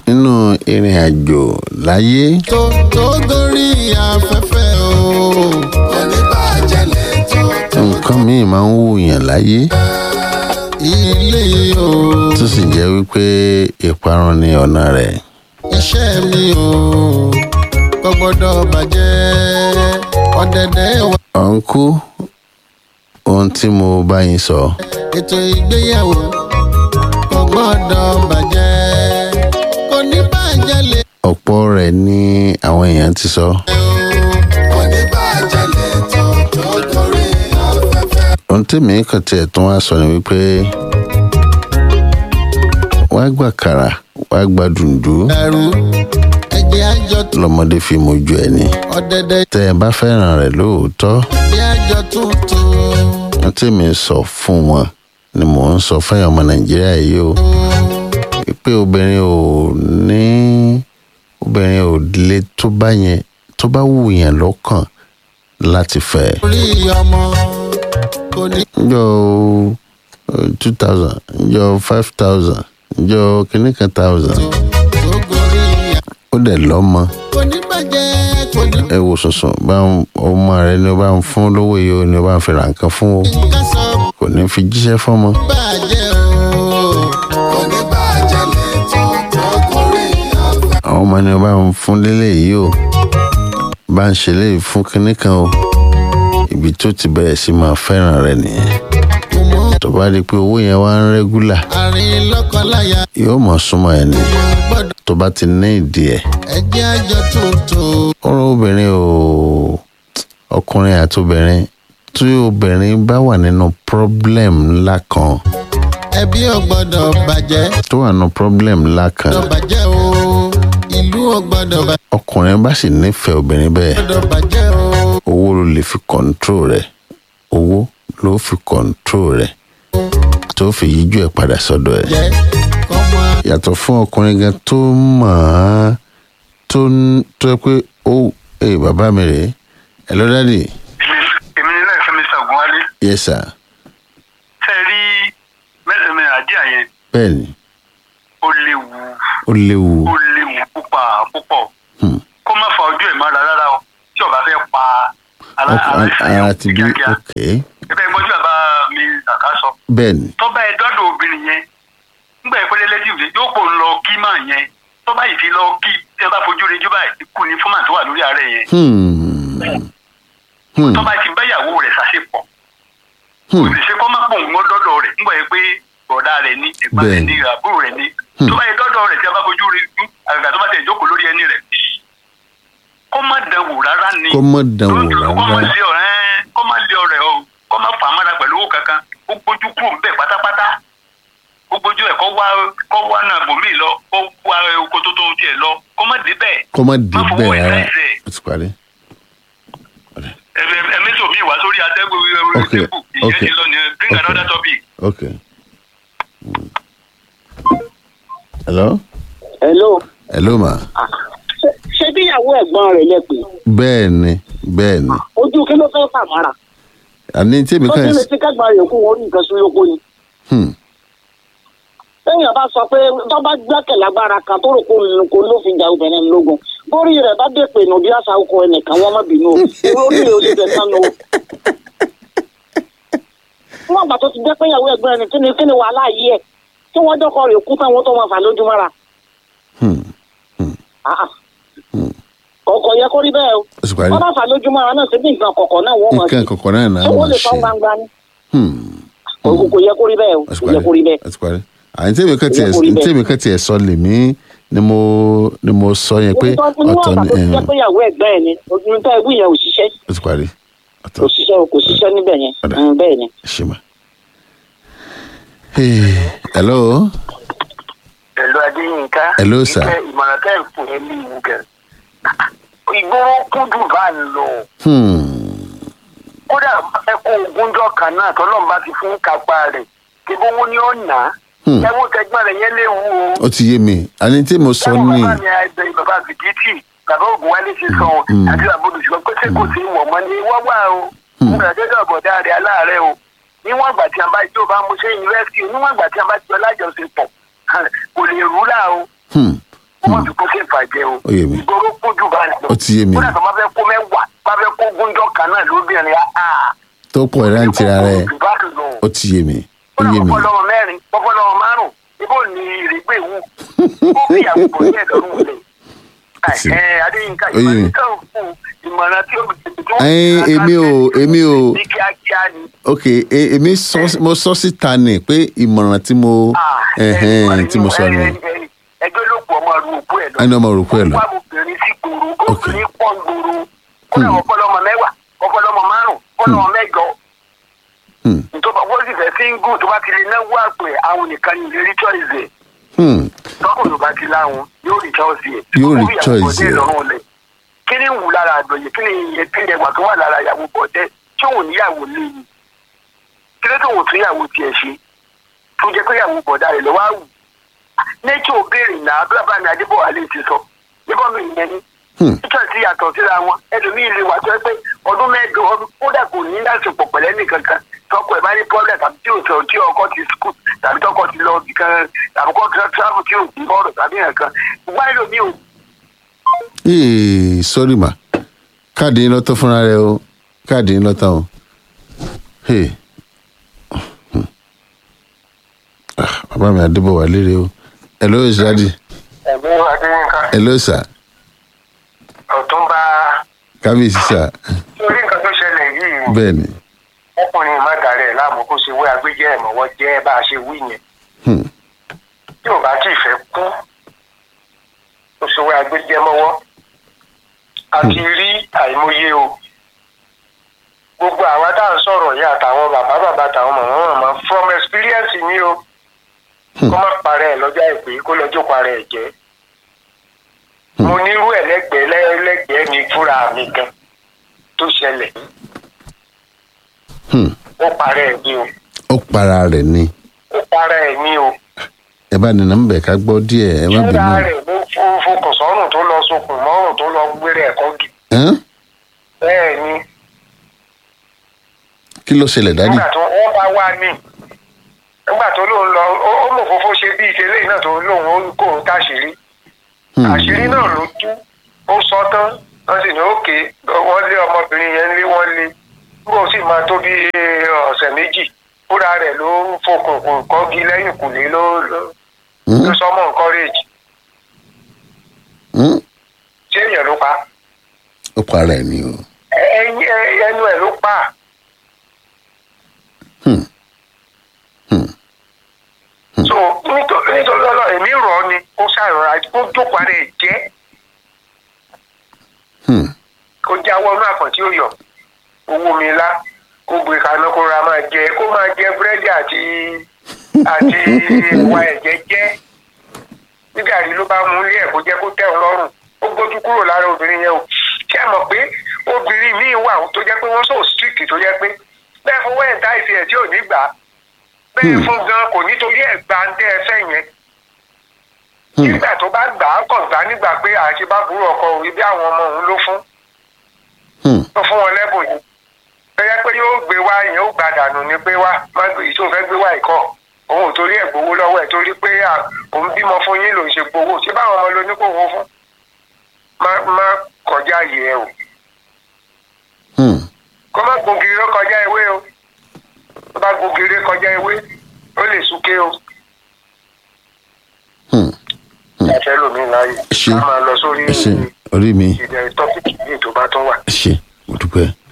nínú ìrìn àjò láyé tó tó gorí afẹ́fẹ́ o. oníbàjẹ́ lè tó tó nǹkan míì máa ń wùyàn láyé ilé o. tó sì jẹ́ wípé ìparun ni ọ̀nà rẹ̀ iṣẹ́ mi o kò gbọ́dọ̀ bàjẹ́ ọ̀dẹ̀dẹ̀ wa. ọ̀nkú ohun tí mo bá yín sọ ètò ìgbéyàwó kò gbọ́dọ̀ bàjẹ́ kò ní bàjẹ́ lè ọ̀pọ̀ rẹ̀ ni àwọn èèyàn ti sọ kò ní bàjẹ́ lè tó tó gorí afẹ́fẹ́. ohun tèmi kàn tiẹ̀ tún wá sọ ni wípé wàá gbà kàrà wàá gbà dùndú ẹ̀rù ẹ̀jẹ̀ àjọ lọmọdé fi mojú ẹni ọ̀dẹ̀dẹ̀ tẹ ẹ bá fẹ́ràn rẹ̀ lóòótọ́ ẹ̀jẹ̀ àjọ tuntun. ohun tèmi sọ fún wọn ni mò ń sọ fẹ́yàn ọmọ nàìjíríà yìí o pé obìnrin ò ní obìnrin ò lè tó bá yẹn tó bá wù yẹn lọ́kàn láti fẹ́ orí ọmọ kò ní njọ two thousand njọ five thousand njọ kìíní kan thousand tó gorí ó dẹ̀ lọ́mọ kò ní bàjẹ́ kò ní ẹ wò sùnsùn bá ń ọmọ rẹ ni ó bá ń fún lówó yìí ó ni ó bá ń fi ra nǹkan fún o ká sọ kò ní fi jíṣẹ́ fọ́mọ bàjẹ́ o kò ní bàjẹ́ lè tó tó gorí afẹ́fẹ́. àwọn ọmọ ni ó bá ń fún lélẹ̀ yìí o bá ń ṣe léyìí fún kinní kan o ibi tó ti bẹ̀rẹ̀ sí máa fẹ́ràn rẹ nìyẹn kò mọ tó bá di pé owó yẹn wá ń rẹ́gúlà àárín lọ́kọláya yóò mọ̀ súnmọ́ ẹ ní mọ gbọ́dọ̀ tó bá ti ní ìdí ẹ̀ ẹ̀jẹ̀ àjọ tuntun. ọ̀rọ̀ obìnrin ò ọkùnrin àti obìnrin tí obìnrin bá wà nínú problem ńlá kan ẹbí ò gbọ́dọ̀ bàjẹ́ tó wà nínú problem ńlá kan gbọ́dọ̀ bàjẹ́ o ìlú ò gbọ́dọ̀ bàjẹ́ ọkùnrin bá sì nífẹ̀ẹ́ obìnrin bẹ́ẹ̀ gbọ́dọ̀ bàjẹ́ o owó ló lè fi control rẹ̀ owó ló fi control rẹ̀ tó fi yíjú ẹ̀ padà sọ́dọ̀ ẹ̀ jẹ́ kọ́mọ yàtọ̀ fún ọkùnrin gan tó mọ̀ ọ́n tó ń- tó yẹ pé ó ẹ bàbá mi rèé ẹ lọ dáàdì èmi ní láì fẹ́mi sàgùn wálé yes sir tẹ́ ẹ rí mẹ́sàn-án àdíà yẹn bẹ́ẹ̀ ni ó léwu ó léwu ó léwu púpà púpọ̀ Hmm. kó má fa ojú ẹ̀ mọ́ra rárá o tí ọba fẹ́ pa ara Ọkọ- ara ìṣẹ̀yàn ara ti bí kíákíá ok ẹgbẹ́ ìgbọ́jú bàbá mi kàkà sọ bẹ́ẹ̀ ni tọ́ba ẹ dọ́dọ̀ obìnrin yẹn ńgbà ìpele lẹ́tìfù yóò pò ń lọ kí máa yẹn tọ́ba yìí fi lọ kí tí ẹ bá fojú rí jù báyìí kú ní fọ́mà tó wà lórí ààrẹ yẹn Hmm. Hmm. tọ́ba ti báyàwó rẹ̀ ṣàṣepọ̀ Hmm. kò sì ṣe kọ́ má pò ń gbọ́ dọ́dọ̀ rẹ̀ ńgbà yẹn pé bọ̀dá rẹ̀ ní ẹ̀gbọ́n rẹ̀ Bẹ́ẹ̀ni. ní àbúrò rẹ̀ ní Hmm. tọ́ba yẹn dọ́dọ̀ rẹ̀ tí a bá fojú rí jù àgbà tó bá tẹ̀ jókòó lórí ẹni rẹ̀ kọ́ má dánwò rárá ni kó mọ̀ dánwò kọ́ má rárá lé ọ̀rẹ́ kọ́ má lé ọ̀rẹ́ o kọ́ má fà á mára pẹ̀lú owó kankan ó gbójú kúrò ń bẹ̀ pátápátá ó gbójú ẹ̀ kọ́ wá kọ́ wá náà bòmí lọ kọ́ wá oko tó tó tiẹ̀ lọ kọ́ má dé bẹ́ẹ̀ kó mọ̀ dé má fowó bẹ́ẹ̀ rárá ìfẹ́ ìfẹ́ ó ti parí. ẹ̀mẹ́tò mi wá sórí atẹ́gùn Okay, ìrẹ́pù ìyẹn okay, ti lọ ní bring okay. another topic. ok. Hmm. hello hello hello ma Ṣé- ṣé bíyàwó ẹ̀gbọ́n rẹ̀ lẹ pé bẹ́ẹ̀ ni bẹ́ẹ̀ ni ojú kí ló fẹ́ fà mára àní tèmi tó kàn kí lè ti kẹ́gbọ́n rẹ̀ kú wọn ní nǹkan sún lóko ni. Hmm. téèyàn bá sọ pé tó bá gbẹ́kẹ̀ lágbára kan tó rò kó ń kó ló fi jà obìnrin lógun bórí rẹ̀ bá dé pé nù bí àṣà ọkọ ẹnìkan wọn má bínú o orí rẹ̀ ò lè tẹ̀ sánú o. fún àgbà tó ti jẹ́ pé ìyàwó ẹ̀gbọ́n ẹni kí ni kí ni wàhálà yìí ẹ̀ tí wọ́n dọ́kọ rẹ̀ kú táwọn tó máa fà lójúmọ́ra. Hmm. Ah, ah. ọkọ̀ yẹ kó rí bẹ́ẹ̀ o ó ti parí wọ́n bá fà lójúmọ́ra náà síbi nǹkan kọ̀ọ̀kan náà wọ́n mọ̀ sí nǹkan kọ̀ọ̀kan náà náà ṣé wọ́n máa lè sọ ṣe gbangba ni Hmm. kò kò yẹ kó rí bẹ́ẹ̀ o ó ti kò yẹ kó rí bẹ́ẹ̀. ó ti parí àní tèmi kàn tiẹ̀ Ó yẹ kó rí bẹ́ẹ̀. tèmi kàn tiẹ̀ sọ lèmi ni mo ni mo sọ yẹn pé Òun tó ní ọ̀tọ̀ wọ́n ni àgbà tó ti eh, jẹ́ pé ìyàwó ẹ̀gbẹ́ ẹ̀ ni ojúmọ́ tó ẹgbẹ́ yẹn ò ṣiṣẹ́ ó ti parí ọ̀tọ̀ kò ṣiṣẹ́ o kò ṣiṣẹ́ níbẹ̀ yẹn Ọ̀dà. Mm, bẹ́ẹ̀ ni. ṣe mà. Hey, hello ẹ̀lú adéyínká Hello, sir. ìkẹ́ ìmọ̀ràn tẹ́ ẹ̀ fún ẹ ní ìwú gẹ̀. ìgboro kúndùn bá ń lọ Hmm. kódà ẹ kó ogúnjọ́ kan náà tọ́lọ́mùbá ti fún kápá rẹ̀ kí bówó ni ó nà á. Hmm. ẹ̀wọ̀n tẹ̀gbọ́n rẹ̀ yẹn léwu o. ó ti yé mi àní tí mo sọ Táwọn ní bàbá mi àìbẹ̀ bàbá bìkítì bàbá ògùn wálé ṣe sọ ọ́ Mm. àti bàbá olùsọ pé ṣé kò sí ìwọ̀ mọ́ ni wọ́n wà o. Nígbà tó dọ̀ bọ̀dá rẹ̀ aláàárẹ̀ o. Níwọ̀n ìgbà tí a bá tí o bá mú sí yunifásitì níwọ̀n ìgbà tí a bá ti ọ lájọṣepọ̀ kò lè rúlà o. Hmm. Kò wọ́n ti kó sí ìfàjẹ́ o Ó yé mi. ìgboro kójú bá lọ Ó ti yé mi. kódà tó máa fẹ́ kó mẹ́wàá máa fẹ́ kó gúnjọ́ kan náà lóbìnrin á tó pọ̀ ẹ̀ láǹtí ra rẹ̀ jù bá lọ ó ti yé mi ó kódà yé mi pọpọlọmọ mẹ́rin pọpọlọmọ márùn ibo ni ìrègbè wù ó fi ìyàwó bọ̀ ní ẹ̀dọ́rùn lẹ̀ Sí. ẹ adéyínká Ó yé mi. ìmọ̀ràn kan fún ìmọ̀ràn tí ó Ẹyin, èmi ò- èmi ò- ní kíákíá ni. ok e- èmi sọ mo sọ síta ni pé ìmọ̀ràn tí mo Ah, ẹ̀hẹ́n, ẹni- tí mo sọ ni ẹni- ẹni- ẹgbẹ́ ló pọ̀ ọmọ ru òkú ẹ̀ lọ. Ẹni ọmọ ru òkú ẹ̀ lọ. ó wá obìnrin sí gbòòrò obìnrin pọ̀ gbòòrò kódà ọpọlọmọ mẹ́wàá ọpọlọmọ márùn ọpọlọmọ mẹ́jọ. Hmm. nítorí wọ́n sì fẹ́ síngù tó bá ti lè náwó àpè àwọn nìkan ní ìlérí choice ẹ̀ Hmm, tọkùnrin bá ti láwọn yóò rí choice ẹ̀. Yóò rí Ó fi ìyàwó choice bọ̀dé ẹ̀. lọ́rùn lẹ̀. kí ni ń wù lára àgbẹ̀yẹ kí ni ìyẹn kí ni ẹwà tó wà lára ìyàwó bọ̀dé tí òun níyàwó léyìn kí ló tó wò tún ìyàwó tiẹ̀ ṣe tó jẹ́ pé ìyàwó bọ̀dá rẹ̀ lọ́wọ́ àwù nature béèrè náà bí bàbá mi adébọ̀wá lè ti sọ níbọ̀ mi ìyẹn ni hmm, nature ti yàtọ̀ síra wọn ẹlòmíì lè wà tó ẹ pé ọdún mẹ́jọ ọdún kódà kò ní láṣepọ̀ pẹ̀lẹ́ nìkankan tọkọ ẹ̀ bá ní problem tàbí tí ò sọ tí ọkọ ti school tàbí tọkọ ti lọ kan tàbí kọ́ travel tí ò kú bọ́ọ̀rọ̀ tàbí nǹkan gbogbo ẹlòmíì ò ee sorry ma káàdì yín lọ́tọ̀ fúnra rẹ o káàdì yín lọ́tọ̀ o hey. Hmm. Ah, bàbá mi àdébọ̀ wà lérè o hello ìṣáàdì ẹ̀gbọ́n adéyínká hello sir ọ̀túnba kábíyèsí sir lórí nǹkan tó ṣẹlẹ̀ yìí bẹ́ẹ̀ ni ọkùnrin má dàrẹ́ láàmú kó ṣe wé agbẹ́jẹ́ ẹ̀mọ́wọ́ jẹ́ bá a ṣe wí yẹn Hmm, tí ò bá tí ì fẹ́ kú kó ṣe wé agbẹ́jẹ́ mọ́wọ́ a ti rí àìmọye o gbogbo àwa tá à ń sọ̀rọ̀ yìí àtàwọn bàbá bàbá àtàwọn màmá màmá from experience ni o kó má parẹ́ ẹ̀ lọ́jọ́ àìpé kó lọ́jọ́ parẹ́ ẹ̀ jẹ́ mo nírú ẹ̀ lẹ́gbẹ̀ẹ́ lẹ́gbẹ̀ẹ́ mi fúnra mi gan tó ṣẹlẹ̀ hmm. ó parẹ́ ẹ̀ ní o ó para rẹ̀ ni ó parẹ́ ẹ̀ ní o ẹ bá nínú bẹ̀ ká gbọ́ díẹ̀ ẹ má bínú fúnra rẹ̀ ló fo- fokùn sọ́rùn tó lọ sokùn mọ́rùn tó lọ gbére ẹ̀kọ́ gì Hẹ́n? bẹ́ẹ̀ ni kí ló ṣẹlẹ̀ dádì nígbà tó wọ́n bá wá ní nígbà tó lóun lọ ó ó mọ̀ fófó ṣe bí ìṣẹ̀lẹ̀ náà tó lóun ó kó òun táṣìírí Hmm, àṣírí náà ló tú ó sọ tán wọ́n sì ní òkè wọ́n lé ọmọbìnrin yẹn lé wọ́n lé nígbà ó sì máa tó bí ọ̀sẹ̀ méjì fúnra rẹ̀ ló ń fokùn kọ́gi lẹ́yìn kùlé ló ló hmm, ló sọmọ encourage hmm. ṣé èèyàn ló pa ó para ẹ̀ ni o ẹyin ẹnu ẹ̀ ló pa Hmm, hmm, so nítorí nítorí ọlọ́ èmi rọ̀ ọ́ ni ó ṣàrọ̀ra ó jókòó ara ẹ̀ jẹ́ hmm. kó jáwọ́ inú àpọ̀n tí ó yọ owó mi lá kó gbé kaná kó ra máa jẹ kó máa jẹ búrẹ́dì àti àti ìwà ẹ̀jẹ̀ jẹ́ nígbà tí ló bá mú ilé ẹ̀ kó jẹ́ kó tẹ̀ ọ́ lọ́rùn ó gbójú kúrò lára obìnrin yẹn o ṣé ẹ mọ̀ pé obìnrin míì wà tó jẹ́ pé wọ́n so strict tó jẹ́ pé bẹ́ẹ̀ fún wẹ́ẹ̀ dá ìfẹ́ ẹ̀ tí ò ní gbà á bẹ́ẹ̀ fún gan kò nítorí ẹ̀ gbà ń tẹ́ ẹ fẹ́ yẹn Hmm. nígbà tó bá gbà á kàn gbà nígbà pé àṣebábúrò ọkọ òwe bí àwọn ọmọ òun ló fún Hmm. tó fún wọn lẹ́bùn yìí bẹ́ẹ̀ pé yóò gbé wá yẹn ó gbà dànù ni pé wá má gbé ìṣó fẹ́ gbé wá ìkọ́ òun ò torí ẹ̀ gbowó lọ́wọ́ ẹ̀ torí pé à, òun bímọ fún yín lòún ṣe gbowó ṣé báwọn ọmọ ló ní kó wó fún má má kọjá yìí ẹ o Hmm. kó má gbògiri ló kọjá ewé o tó bá gbògiri kọjá ewé ó lè súnké o Hmm. ẹ̀fẹ́ lómi láàyè Ṣé- ká máa lọ sórí ẹ ṣe orí mi ìdẹ̀ tọ́pìkì yìí tó bá tún wà. ẹ ṣe mo dúpẹ́.